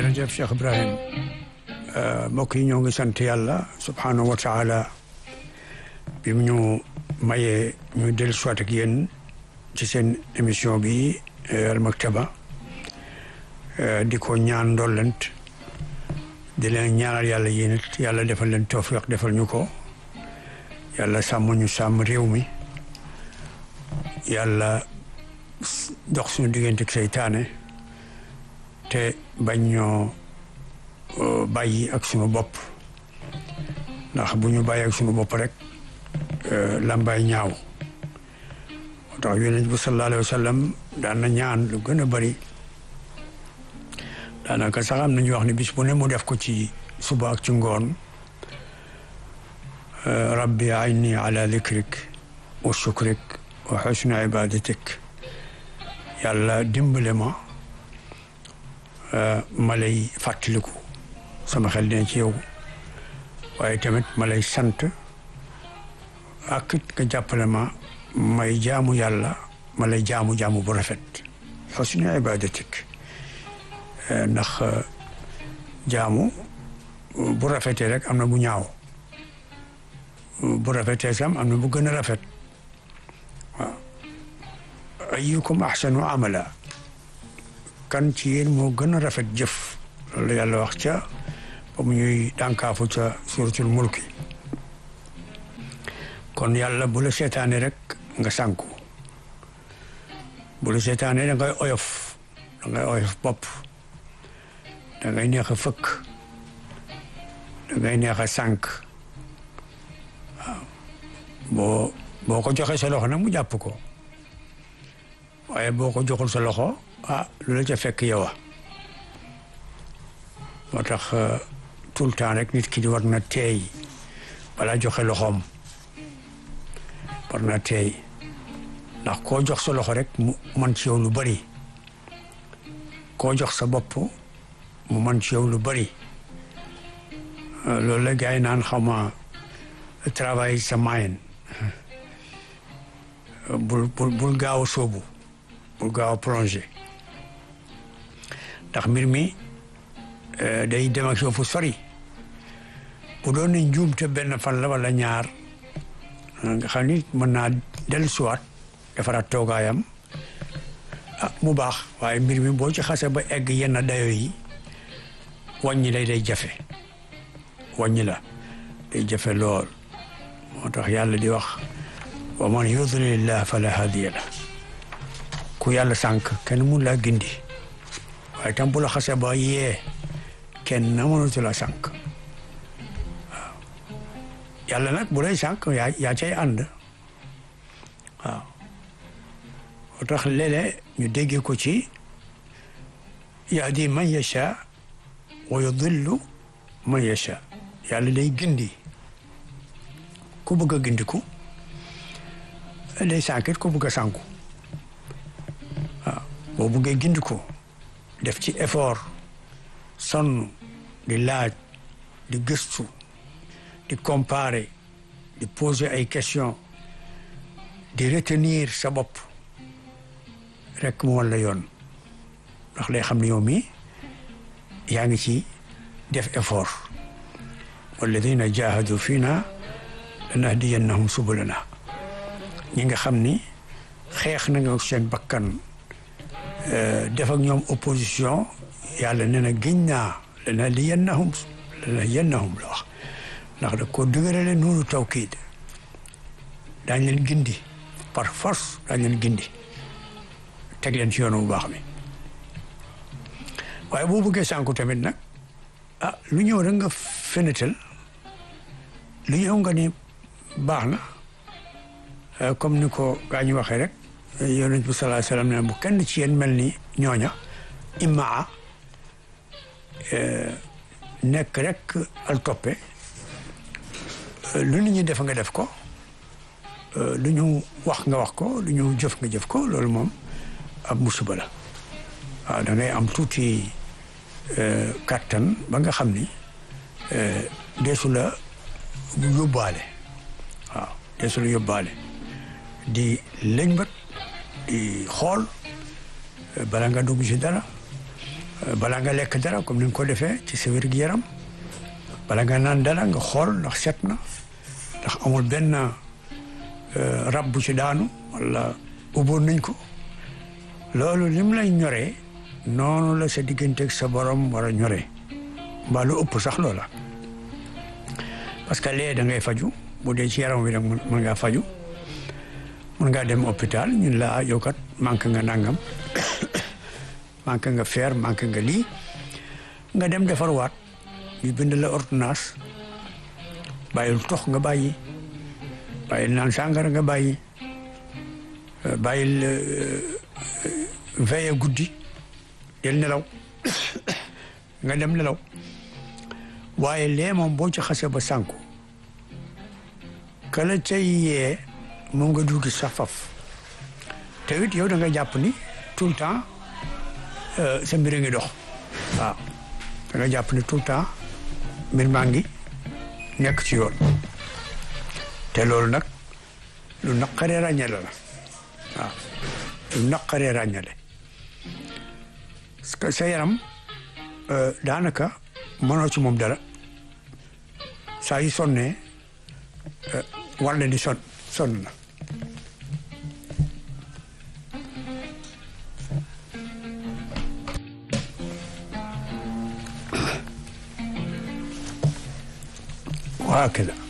jërëjëf Cheikh Ibrahim mbokk yi ñoo ngi sant yàlla subhanahu wa taala bi mu ñu mayee ñu dellu soit ak yéen ci seen émission bi Al Maktaba di ko ñaan ndollent di leen ñaanal yàlla yéen it yàlla defal leen tawfiq defal ñu ko yàlla sàmm ñu sàmm réew mi yàlla dox suñu diggante ak seytaane te bañ ñoo bàyyi ak suñu bopp ndax bu ñu bàyyi ak suñu bopp rek lambay ñaaw moo tax yonent bi sallallahu alayhi wa sallam daan na ñaan lu gën a bari daanaka sax am nañu wax ne bis bu ne mu def ko ci suba ak ci ngoon rabbi ayni ala dikrik wa shukrik wa xusni ibadatik yàlla dimbale ma ma lay fàttaliku sama xel dina ci yow waaye tamit ma lay sant ak it nga jàppale ma may jaamu yàlla ma lay jaamu jaamu bu rafet xusni ibadatik ndax jaamu bu rafetee rek am na bu ñaaw bu rafetee sam am na bu gën a rafet waaw ayyukum ahsanu amala kan ci yéen moo gën a rafet jëf loolu yàlla wax ca ba mu ñuy dànkaafu ca suratul mulki kon yàlla bu la seetaane rek nga sànku bu la seetaane da ngay oyof da ngay oyof bopp da ngay neex a fëkk da ngay neex a sànk waaw boo boo ko joxee sa loxo nag mu jàpp ko waaye boo ko joxul sa loxo ah lu la ca fekk yow a moo tax tout le temps rek nit ki di war na teey balaa joxe loxoom war na teey ndax koo jox sa loxo rek mu man ci yow lu bari koo jox sa bopp mu man ci yow lu bari loolu la gars yi naan xaw ma travail sa moyen bul bul bul gaaw a sóobu bul gaaw a plongé ndax mbir mi day dem ak yow fu sori bu doon ne njuumte benn fan la wala ñaar nga xam ni mën naa dellu siwaat defaraat toogaayam ah mu baax waaye mbir mi boo ci xase ba egg yenn dayo yi wàññi lay day jafe wàññi la day jafe lool moo tax yàlla di wax wa man yudlilillah fala hadiya la ku yàlla sànq kenn mun laa gindi waaye tam bu la xase ba yee kenn mënatu la sànq waaw yàlla nag bu lay sànq yaa yaa cay ànd waaw moo tax léeg-léeg ñu déggee ko ci yahdi man yasha wa yudillu man yasha yàlla day gindi ku bëgg a gindiku day sànkit ku bëgg a sànku waaw boo bëggee gindiku def ci effort sonn di laaj di gëstu di comparer di poser ay questions di retenir sa bopp rek mu wan la yoon ndax lay xam ne yow mi yaa ngi ci def effort walladina jahadu fiina lanahdiyannahum subulana ñi nga xam ni xeex na nga seen bakkan def ak ñoom opposition yàlla nee na giñ naa lanahdiyannahum lanahdiyannahum la wax ndax da ko dëgërale noonu tawkiid daañ leen gindi par force daañ leen gindi teg leen ci yoonu bu baax mi waaye boo bëggee sànku tamit nag ah lu ñëw rek nga fenetal lu ñëw nga ni baax na comme ni ko gaa ñu waxee rek yonent bi sallallahu alayhi wasallam ne bu kenn ci yéen mel ni ñooña immaa nekk rek al toppe lu nit ñi def nga def ko lu ñu wax nga wax ko lu ñu jëf nga jëf ko loolu moom ab musiba la waaw da ngay am tuuti kàttan ba nga xam ni deesu la yóbbaale waaw deesu la yóbbaale di lëñbët di xool bala nga dugg ci dara bala nga lekk dara comme ni nga ko defee ci sa wér-gu-yaram bala nga naan dara nga xool ndax set na ndax amul benn rab bu ci daanu wala ubboon nañ ko loolu ni mu lay ñoree noonu la sa digganteeg sa borom war a ñoree mbaa lu ëpp sax loola parce que lee da ngay faju bu dee ci yaram wi nag mën ngaa faju mën ngaa dem hôpital ñun la yow kat manqué nga nangam manqué nga fer manqué nga lii nga dem defar waat ñu bind la ordonnance bàyyil tox nga bàyyi bàyyil naan sàngara nga bàyyi bàyyil veille guddi del nelaw nga dem nelaw waaye lee moom boo ci xase ba sànku kala cay yee moom nga dugg sax faf te it yow da nga jàpp ni tout le temps sa mbir a ngi dox waaw da nga jàpp ni tout le temps mbir maa ngi nekk ci yoon te loolu nag lu naqaree ràññale la waaw lu naqaree ràññale parce que sa yaram daanaka mënoo ci moom dara saa yu sonnee war na di son sonn na waa keda